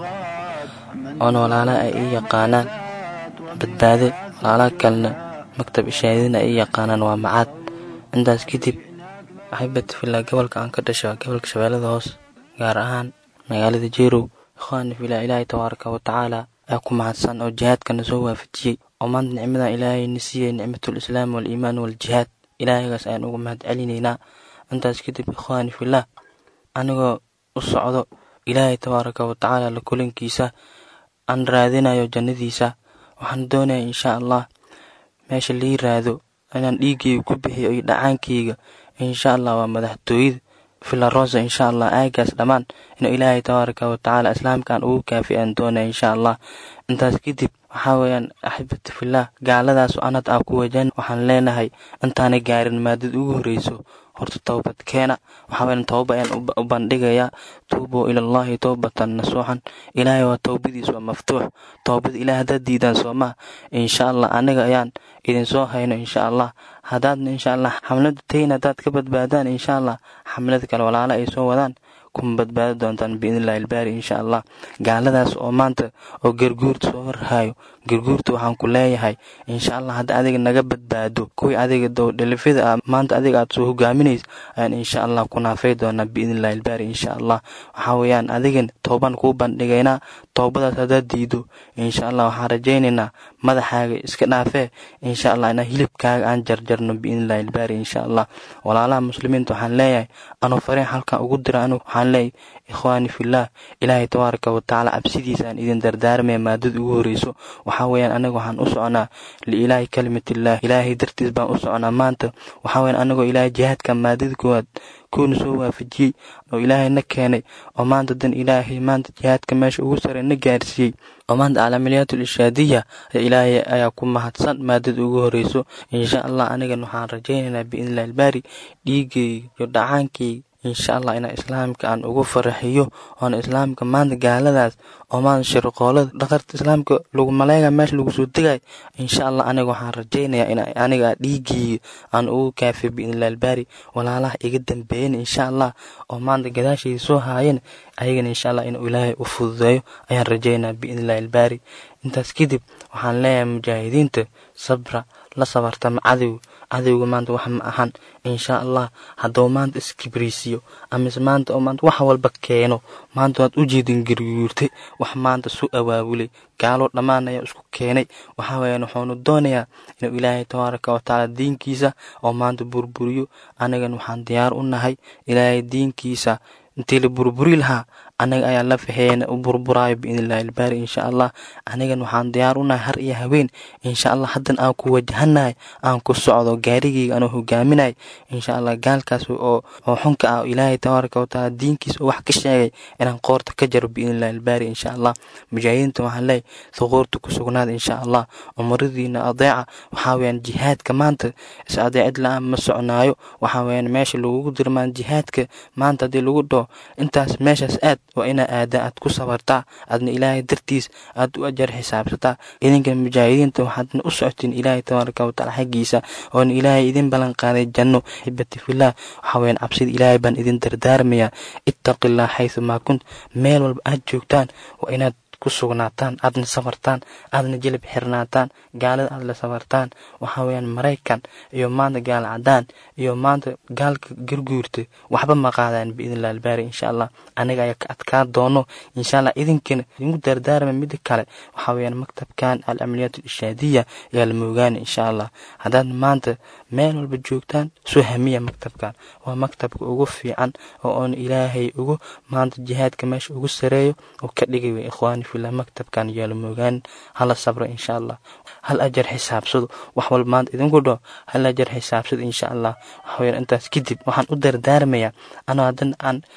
oona walaala ay ii yaqaanaan badbaade walaalaha kalena maktab ishaadina ay ii yaqaanaan waa macaad intaas kadib axibati filaa gobolka aan ka dhasha gobolka shabeellada hoos gaar ahaan magaalada jeerow ikhwaani filaa ilaahay tabaaraka wa tacaala ayaa ku mahadsan oo jihaadkana soo waafajiyey oo maanta nicmadan ilaahayna siiyey nicmatul islaam waaliimaan waljihaad ilaahaygaas ayaan ugu mahad celinaynaa intaas kadib ikhwaani filah anigoo u socdo ilaahay tabaaraka wa tacaala la kulankiisa aan raadinayo jannadiisa waxaan doonaya insha allah meesha lii raado inaan dhiiggayga ku bixiyo iyo dhacaankayga insha allah waa madaxtooyada filarosa insha allah aagaas dhammaan inuu ilaahay tabaaraka wa tacaala islaamkaan ugu kaafi aan doonaya insha allah intaas kadib waxaa weeyaan axibati filah gaaladaas anad aa ku wajan waxaan leenahay intaanay gaarin maadada ugu horreyso horta towbad keena waxaa weeyaan towba ayaan u bandhigayaa tuubuu ilallahi towbatan nasuuxan ilaahay waa towbadiis waa maftuux towbada ilaah haddaad diidaan soo maha insha allah aniga ayaan idinsoo hayno insha allah haddaadna insha allah xamlada tayn haddaad ka badbaadaan insha allah xamlada kale walaala ay soo wadaan kuma badbaadi doontaan biidnillahi albaari insha allah gaaladaas oo maanta oo garguurta soo horhaayo garguurta waxaan ku leeyahay insha allah hadda adiga naga badbaado kuwii adiga dowdhalifida ah maanta adiga aad soo hogaaminaysa ayaan insha allah ku naafay doonaa biidnillahi albaari insha allah waxaa weeyaan adigan tooban kuu bandhigaynaa toobadaas haddaad diido insha allah waxaan rajaynaynaa madaxaaga iska dhaafee insha allah inaa hilibkaaga aan jarjarno biidnillahi albaari insha allah walaalaha muslimiinta waxaan leeyahay anuu fariin halkan ugu dira anu waxaan leeyahay ikhwaani fillaah ilaahay tabaaraka wa tacaala cabsidiisaan idin dardaarmaya maadada ugu horreyso waxaa weeyaan anaga waxaan u soconaa liilaahi kalimatillah ilaahay dartiis baan u soconaa maanta waxaa weeyaan anagoo ilaahay jihaadka maadada koowaad kuuna soo waafajiyey oo ilaahay na keenay oo maanta dan ilaahay maanta jihaadka meesha ugu sare na gaarsiiyey oo maanta calaamiliyaatul ishaadiya ilaahay ayaa ku mahadsan maadada ugu horreyso insha allah anigan waxaan rajaynaynaa biidnillahi albaari dhiigayga iyo dhacaankayga insha allah inaa islaamka aan ugu faraxiyo oona islaamka maanta gaaladaas oo maanta shirqoolada dhaqarta islaamka lagu maleega meesha lagu soo degay insha allah aniga waxaan rajaynayaa in aniga dhiiggiiga aan ugu kaafiyo biidnillahi albaari walaalaha iga dambeeyen insha allah oo maanta gadaashayda soo haayeen ayagana insha allah inuu ilaahay u fududeeyo ayaan rajaynaa biidnillahi albaari intaas kadib waxaan leeyahay mujaahidiinta sabra la sabartama cadow cadowga maanta wax ma ahan insha allah hadduu maanta iskibriisiyo amise maanta oo maanta wax walba keeno maanta waad u jeedin garguurtay wax maanta su abaabulay gaalo dhammaan ayaa isku keenay waxaa weeyaan wuxuunu doonayaa inuu ilaahay tabaaraka wa tacaala diinkiisa oo maanta burburiyo anigan waxaan diyaar u nahay ilaahay diinkiisa intii la burburi lahaa anaga ayaa la faheeyana u burburaayo biidnillahi albaari insha allah anigan waxaan diyaar u nahay har iyo haween insha allah haddan aan ku wajahanahay aan ku socdo gaarigayga anoo hogaaminahay insha allah gaalkaas oo oo xunka ah ilaahay tabaaraka wa tacaala diinkiisa oo wax ka sheegay inaan qoorta ka jaro biidnillahi albaari insha allah mujaahidiinta waxaan leeyahy thuquurta ku sugnaada insha allah umradiina adeeca waxaa weeyaan jihaadka maanta is adeecid la-aan ma socnaayo waxaa weeyaan meesha lagugu dirmaan jihaadka maanta haddii lagu dhaho intaas meeshaas aad waa inaa aada aad ku sabartaa aadna ilaahay dartiis aad u ajar xisaabsataa idinka mujaahidiinta waxaadna u socotiin ilaahay tabaaraka watacaala xaggiisa oona ilaahay idin ballan qaaday janno xibati fillaah waxaa weyaan cabsida ilaahay baan idin dardaarmayaa ittaqillah xaysu maa kunt meel walba aad joogtaan waa inaad ku sugnaataan aadna safartaan aadna jilib xirnaataan gaalada aad la safartaan waxaa weyaan maraykan iyo maanta gaal cadaan iyo maanta gaalka garguurta waxba ma qaadaan biidnillah albaari insha allah aniga ayaa ka adkaa doono insha allah idinkana idinku dardaarma mida kale waxaa weyaan maktabkan al amaliyaat ishaadiya ayaa la moogaana insha allah haddaad maanta meel walba joogtaan soo hamiya maktabkan waa maktabka ugu fiican oo oon ilaahay ugu maanta jihaadka meesha ugu sareeyo oo ka dhigay way ikhwaani fillah maktabkan yaala moogaan hala sabro insha allah hal ajar xisaabsado wax walba maanta idinku dhaho hal ajar xisaabsado insha allah waxaweyaan intaas kadib waxaan u dardaarmayaa anoo haddan aan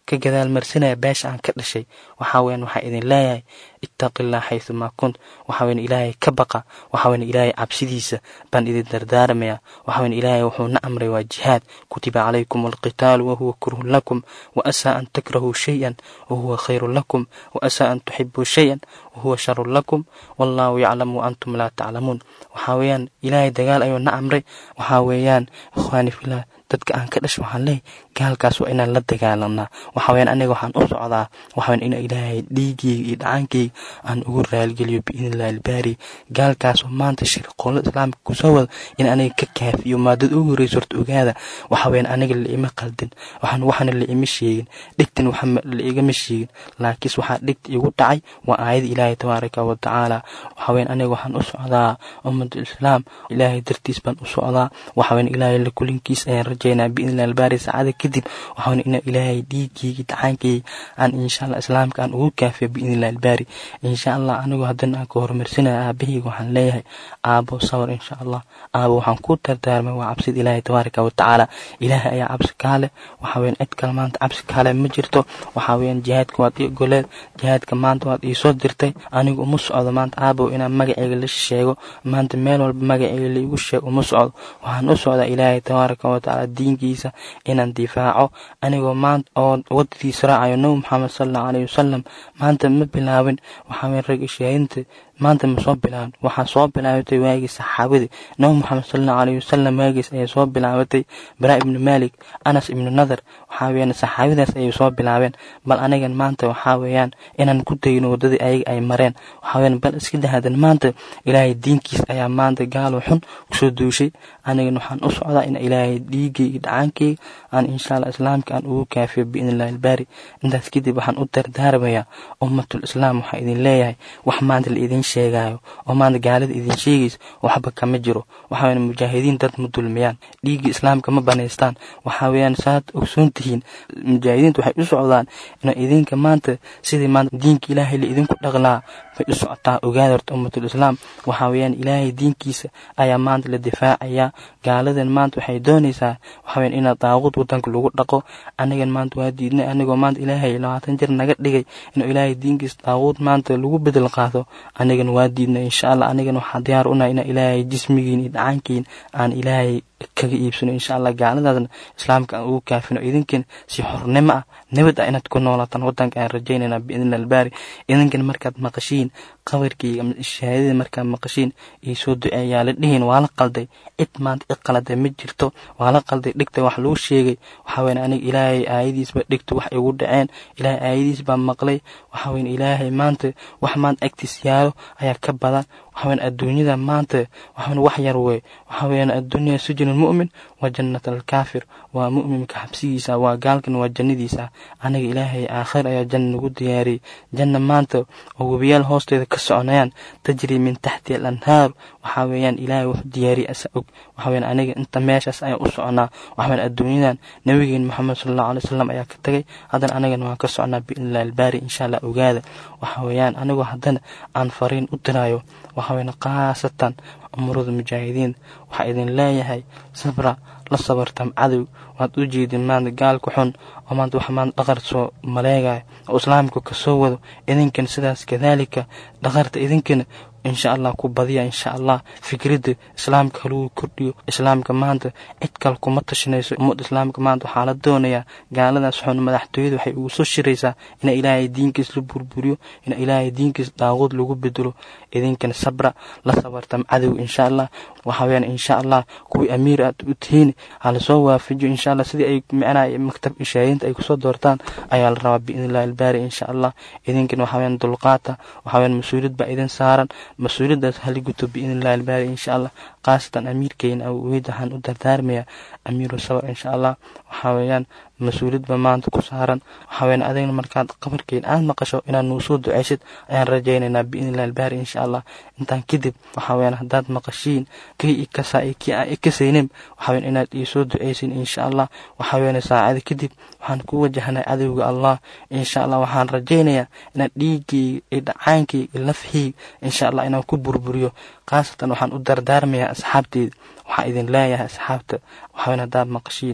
ka gadaal marsanaya beesha aan ka dhashay waxaa weyaan waxaa idin leeyahay ittaqillah xaysu maa kunt waxaa weyan ilaahay ka baqa waxaa weyan ilaahay cabsidiisa baan idin dardaarmaya waxaa weyan ilaahay wuxuu na amray waa jihaad kutiba calaykum alqitaalu wahuwa kurhun lakum wa asaa an takrahuu shay-an wahuwa khayrun lakum wa asaa an tuxibuu shay-an wahuwa sharun lakum wallaahu yaclamu wa antum laa taclamuun waxaa weeyaan ilaahay dagaal ayuu na amray waxaa weeyaan ikhwaani filah dadka aan ka dhasho waxaan leeyahy gaalkaas waa inaan la dagaalamnaa waxa weyaan aniga waxaan u socdaa waxaweyan in ilaahay dhiigeyga iyo dhacaankeyga aan ugu raaligeliyo biidnillahi albaari gaalkaasoo maanta shirqoolada islaamka kusoo wada in aniga ka kaafiyo maadad ugu horreysa horta ogaada waxa weyaan aniga la ima qaldin waxaan waxana la ima sheegin dhigtan waxa la igama sheegin laakiinse waxaa dhigta igu dhacay waa aayada ilaahay tabaaraka wa tacaala waxa weyaan aniga waxaan u socdaa ummadda islaam ilaahay dartiis baan u socdaa waxa weyaan ilaahay la kulinkiis ayaan rajaynaa biidnillahi albaari saacada kadib waxaan ina ilaahay dhiigeyga dhacaankeyga aan insha allah islaamka aan ugu kaafiyo biidnillahi albaari insha allah anigoo haddana aan ka horumarsanaya aabahayga waxaan leeyahay aabo sawir insha allah aabo waxaan ku dardaarmay waa cabsida ilaahay tabaaraka wa tacaala ilaahay ayaa cabsi kaale waxa weyan cid kale maanta cabsi kaale ma jirto waxa weeyaan jihaadka waad ii goleed jihaadka maanta waad iisoo dirtay anigu uma socdo maanta aabow inaan magaceyga la sheego maanta meel walba magaceyga laigu sheego uma socdo waxaan u socdaa ilaahay tabaaraka wa tacaala diinkiisa inaan difaaco anigoo maanta oo wadadiisa raacayo nabi maxamed sala allahu alayhi wasalam maanta ma bilaabin waxaa weyan rag ishaadinta maanta ma soo bilaabin waxaa soo bilaabatay waagii saxaabadii nabi moxamed sala allahu alayhi wasalam waagiis ayay soo bilaabatay baraa ibnu malik anas ibnu nadar waxaa weeyaan saxaabadaas ayay soo bilaabeen bal anigan maanta waxaa weeyaan inaan ku dayno waddadii ayaga ay mareen waxaa weeyaan bal iska dahadan maanta ilaahay diinkiis ayaa maanta gaalo xun kusoo duushay anigan waxaan u socdaa in ilaahay dhiigayga dhacaankeyga aan insha allah islaamka aan ugu kaafiyo biidnillahi albaari intaas kadib waxaan u dardaarmayaa ummatul islaam waxaa idin leeyahay wax maanta la idin sheegaayo oo maanta gaalada idin sheegaysa waxba kama jiro waxaa weyan mujaahidiin dad ma dulmiyaan dhiiggii islaamka ma banaystaan waxaa weeyaan saad ogsoon tihiin mujaahidiinta waxay u socdaan ina idinka maanta sidii maanta diinka ilaahay la idinku dhaqlaa bay u socotaa ogaada horta ummatul islaam waxaa weeyaan ilaahay diinkiisa ayaa maanta la difaacayaa gaaladan maanta waxay doonaysaa waxaa weyan inaa daaquud wadanka lagu dhaqo anigan maanta waa diidnay anigoo maanta ilaahay labaatan jir naga dhigay inuu ilaahay diinkiisa daaquud maanta lagu bedel qaado anigan waa diidnay insha allah anigan waxaa diyaar unahay ina ilaahay jismigiin iyo dhacaankiin aan ilaahay kaga iibsano insha allah gaaladaasna islaamka aan ugu kaafino idinkan si xornimo ah nabad ah inaad ku noolaataan wadanka aan rajaynayna biidnillah albaari idinkan markaad maqashiin qabarkii shahaadada markaad maqashiin iyo soo duceeyaa la dhihin waa la qalday cid maanta i qaladay ma jirto waa la qalday dhigta wax lagu sheegay waxaa weyan aniga ilaahay aayadiisba dhigta wax igu dhaceen ilaahay aayadiis baa maqlay waxaa weyan ilaahay maanta wax maanta agtiis yaalo ayaa ka badan waxaa weyan adduunyada maanta waxaweyan wax yar wey waxaa weeyaan adduunya sujin almu'min wa jannat alkaafir waa mu'minka xabsigiisa waa gaalkan waa jannadiisa aniga ilaahay aakhir ayaa janna nagu diyaariyey janna maanta oo webiyaal hoosteeda ka soconayaan tajri min taxti al anhaar waxaa weeyaan ilaahay wuxuu diyaariyey asa og waxaa weeyaan aniga inta meeshaas ayaan u soconaa waxaa weeyaan adduunyadan nabigeen maxamed sala allahu alay wasalam ayaa ka tagay haddana anigana waan ka soconaa biidnillahi albaari insha allah ogaada waxaa weeyaan anigoo haddana aan fariin u diraayo waxaa weeyaan khaasatan umurada mujaahidiin waxaa idin leeyahay sabra la sabartam cadow waad u jeedin maanta gaalka xun oo maanta wax maanta dhaqar soo maleegaya oo islaamka ka soo wado idinkan sidaas kadaalika dhaqarta idinkana insha allah ku badiya insha allah fikradda islaamka halagu kordhiyo islaamka maanta cid kale kuma tashanayso ummadda islaamka maanta waxaa la doonayaa gaaladaas xun madaxtooyada waxay ugu soo shiraysaa ina ilaahay diinkiis la burburiyo ina ilaahay diinkiis daaquud lagu bedelo idinkana sabra la sabartam cadow insha allah waxaa weyaan insha allah kuwii amiir aad u tihiin halasoo waafajiyo insha allah sidii ay micnaha maktab ishaayinta ay kusoo doortaan ayaa la rabaa biidnillahi albaari insha allah idinkana waxaa weyaan dulqaata waxaa weyaan mas-uuliyad baa idin saaran mas-uuliyaddaas hali guto biidnillahi albaari insha allah khaasatan amiirkeena awgeyd waxaan u dardaarmayaa amiiru sabr insha allah waxaa weeyaan mas-uuliyad ba maanta ku saaran waxaa weeyaan adigna markaad qabarkeen aad maqasho inaad nuu soo ducaysid ayaan rajaynaynaa biidnillahi albaari insha allah intaan kadib waxaa weeyaan haddaad maqashiin kii ikasaa iyo kii aan ikasaynin waxaa weeyaan inaad ii soo ducaysin insha allah waxaa weeyaan saacada kadib waxaan ku wajahnay cadowga allah insha allah waxaan rajaynayaa inaad dhiiggii iyo dhacaankii iyo lafhii insha allah inaan ku burburiyo khaasatan waxaan u dardaarmayaa asxaabteeda waxaa idin leeyahay asxaabta waxaa weeyaan haddaad maqashiin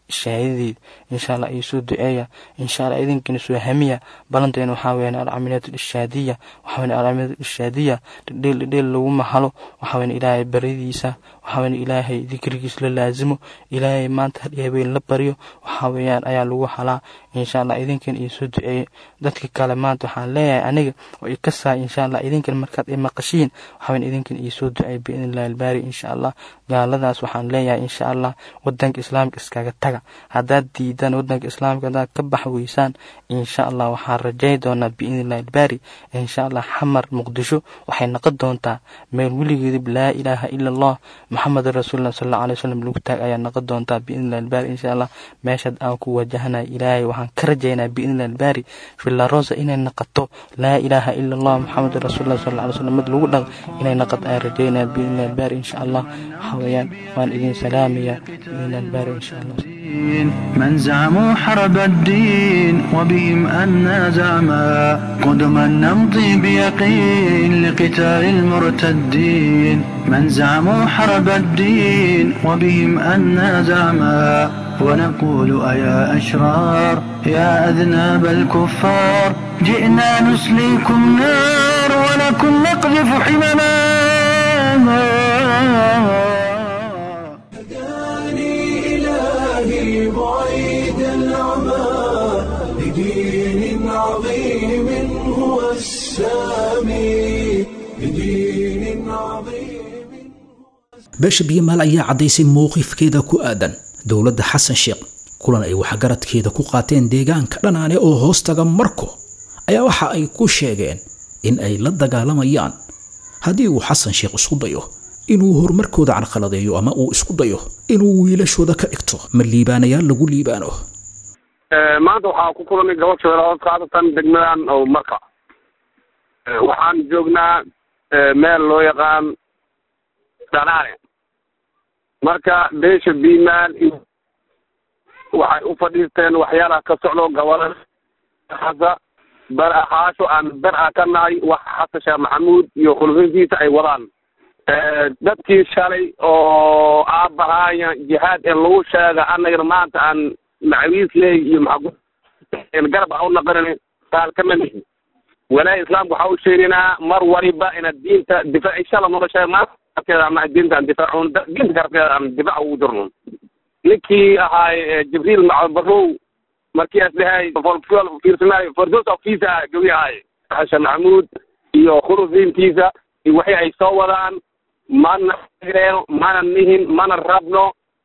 shahaadadeed insha allah iyo soo duceeya insha allah idinkina soo hamiya balanteena waxaa weeyaan alcamiliyat ishaadiya waxaa weeyaan alcamiliyat ishaadiya dhidheel dhidheel lagu mahalo waxaa weeyaan ilaahay baridiisa waxaa weeyaan ilaahay dikrigiis la laazimo ilaahay maanta hadhi habeen la baryo waxaa weeyaan ayaa lagu halaa insha allah idinkan iyo soo duceeye dadka kale maanta waxaan leeyahay aniga oo ikasaa insha allah idinkan markaad i maqashiin waxaa weeyaan idinkan iyo soo duceeye biidni illahi albaari insha allah gaaladaas waxaan leeyahay insha allah wadanka islaamka iskaga taga haddaad diidaan wadanka islaamka haddaad ka bax weysaan insha allah waxaan rajay doonaa biidni illahi albaari insha allah xamar muqdisho waxay noqon doontaa meel weligeedib laa ilaaha ila allah maxamedan rasuulillah sal alla alay wasalam lagu taag ayaa noqon doontaa biidni illahi albaari insha allah meeshaad aan ku wajahanay ilaahay waxaan ka rajaynaa biidni illahi albaari filarosa inay noqoto laa ilaaha ila allah maxamedan rasuulillah sal alla alay wasalam mid lagu dhaq inay noqoto ayaan rajaynaa biidni illahi albaari insha allah waxaa weeyaan waan idin salaamaya biidni illahi albaari insha allah من زعموا حرب الدين وبهم أنا زعما قدما نمضي بيقين لقتال المرتدين من زعموا حرب الدين وبهم أنا زعما ونقول أيا أشرار يا أذناب الكفار جئنا نسليكم نار ولكم نقذف حمما هداني إلهي بعيد العمى لدين عظيم هو السامي لدين عظيم beesha biyomaal ayaa caddaysay mowqifkeeda ku aadan dowladda xasan sheekh kulan ay waxgaradkeeda ku qaateen deegaanka dhanaane oo hoostaga marko ayaa waxa ay ku sheegeen in ay la dagaalamayaan haddii uu xasan sheekh isku dayo inuu horumarkooda carqaladeeyo ama uu isku dayo inuu wiilashooda ka dhigto ma liibaanayaal lagu liibaano maanta waxaa ku kulanay gabadh shabeellahood qaadatan degmadan oo marka waxaan joognaa meel loo yaqaan dhanaane marka beesha biimaan iyo waxay u fadhiisteen waxyaalaha ka socdo gobolada hasa bar ahaasho aan bar a ka nahay wax xasan sheekh maxamuud iyo khulfintiisa ay wadaan dadkii shalay oo aabbahaaya jihaad ee lagu sheega annagana maanta aan macawiis leey iyo maxaa garab ha u naqanin qaal kama mihin walaahi islaamka waxaa u sheegaynaa mar waliba inaad diinta difaac inshala nolosha maarkeeda ama diinta aan difaacun diinta garabkeeda aan difaac ugu jirno ninkii ahaay jibriil macbarow markii as dhahay fiirsanaayo fordos of visa gawi ahaay xashan maxamuud iyo khulufiintiisa iyo waxii ay soo wadaan mana reeno mana nihin mana rabno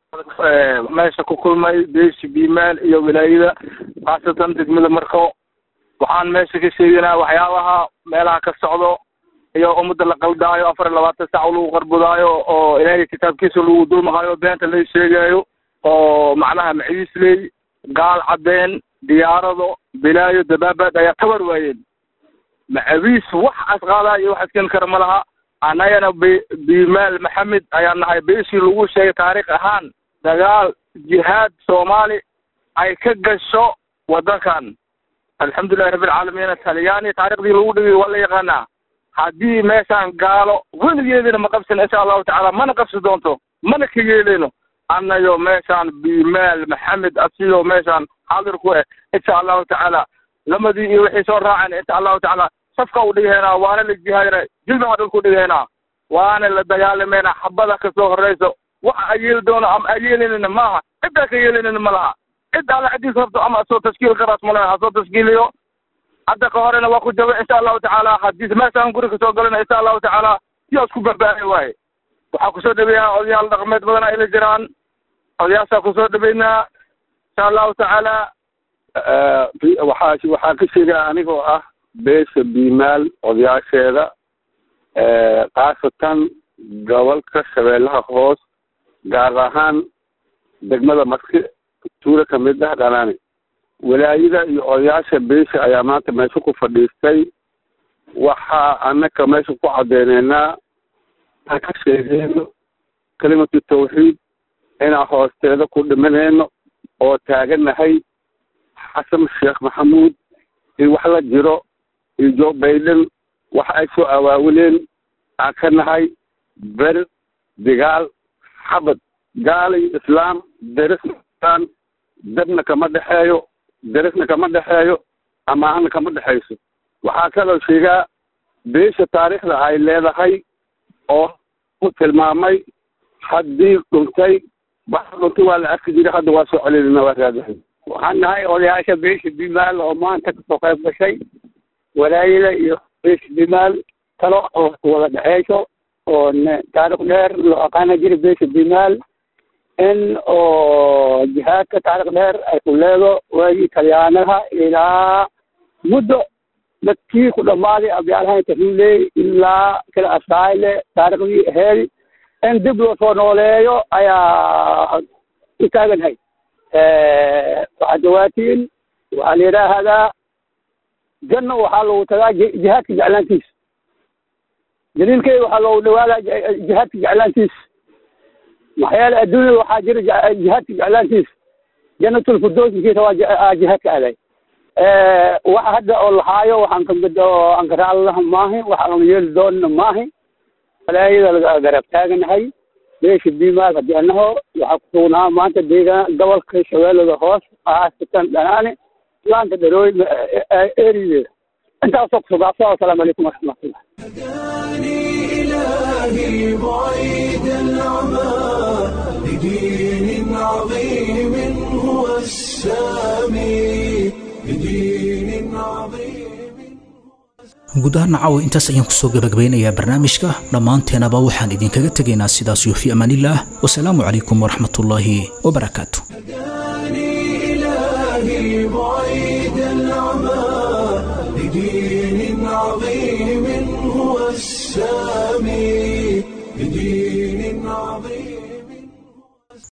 meesha ku kulmay beeshi biimaal iyo wilaayada khaasatan degmada marko waxaan meesha ka sheegaynaa waxyaabaha meelaha ka socdo iyo ummadda la qaldaayo afar iyo labaatan sac lagu qarbudaayo oo ilaahay kitaabkiisa lagu dulmaqaayo beenta la sheegaayo oo macnaha maciisley gaal cadeen diyaarado bilaayo dabaabaad ayaa tabar waayeen macawiis wax asqaadaa iyo wax asken kara ma laha annagana b bimaal maxamed ayaa nahay beeshii lagu sheegay taariikh ahaan dagaal jihaad soomaali ay ka gasho waddankan alxamdulilahi rabbilcaalamiin talyaani taariikhdii lagu dhigay waa la yaqaanaa haddii meeshaan gaalo weligeedina ma qabsan insha allahu tacaala mana qabsi doonto mana ka yeeleyno annayo meeshaan bimaal maxamed asiyo meeshaan xaadir ku eh insha allahu tacaala lamadii iyo wixii soo raaceen insha allahu tacaala safka u dhigaynaa waana la jihaadina jilbaha dhulku dhigaynaa waana la dagaalamayna xabada kasoo horeyso waxa ay yeeli doono ama ay yeelinina maaha ciddaa ka yeelinina ma laha cid alla ciddiis rabto ama soo tashkiil karaas male ha soo tashkiiliyo hadda ka horena waa ku jaba insha allahu tacaala haddii meeshaan guri kasoo galana insha allahu tacaala yaa isku barbaahay waaye waxaa kusoo dhaweeyaa odayaal dhaqameed badan ay la jiraan odayaashaa kusoo dhaweynaa insha allahu tacaala waxaa waxaa ka sheegaa anigoo ah beesha biimaal odayaasheeda khaasatan gobolka shabeellaha hoos gaar ahaan degmada marki tuula kamid ah dhanaani walaayada iyo odayaasha beesha ayaa maanta meesha ku fadhiistay waxaa anaka meesha ku cadeyneynaa aan ka sheegeyno kelimatu tawxiid inaan hoosteeda ku dhimanayno oo taaganahay xasan sheekh maxamuud in wax la jiro iyo joe baiden wax ay soo awaawileen aan ka nahay ber digaal xabad gaal iyo islaam derisaan dadna kama dhexeeyo derisna kama dhexeeyo amaahana kama dhexayso waxaa kaloo sheegaa beesha taariikhda ay leedahay oo u tilmaamay haddii dhuntay waxa dhuntay waa la arki jiray hadda waa soo celelina waa raadahay waxaan nahay odayaasha beesha bimaal oo maanta kasoo qayb gashay walaayada iyo beesha bimaal talo oo wada dhexeyso oo taarikh dheer loo aqaana jira beesha bimaal in oo jihaadka taarikh dheer ay ku leedo waagii talyaanaha ilaa muddo dadkii ku dhammaaday abyaalahan tahiiley ilaa kala asayle taarikhdii aheedi in dib loo soo nooleeyo ayaa u taaganhay waxaa dawaatiin waxaa la yidhaahdaa janna waxaa lagu tagaa jihaadka jeclaantiisa daliilkeeda waxaa loogu dhawaadaa jihaadka jeclaantiisa maxaa yeele adduunyada waxaa jira jihaadka jeclaantiisa janatulfurdoosinkiisa waa jihaadka aaday waxa hadda oo lahaayo waxaan ka aan ka raaclaha maahi waxaan yeeli doonna maahi walaayada laga garab taaganahay beesha bimaal haddii annaho waxaa ku sugnaa maanta deegaan gobolka shabeellada hoos khaasatan dhanaane laanta dharooy erideeda intaasoo kusugaasa wasalaamu calaykum waraxmatullah إلهي بعيد العمى لدين عظيم هو السامي لدين عظيم guud ahaan caawa intaas ayaan kusoo gabagabeynayaa barnaamijka dhammaanteenaba waxaan idinkaga tegaynaa sidaas iyo fi amaanillaah wasalaamu calaykum waraxmatullaahi wabarakaatu إلهي بعيد العمى لدين عظيم هو السامي لدين عظيم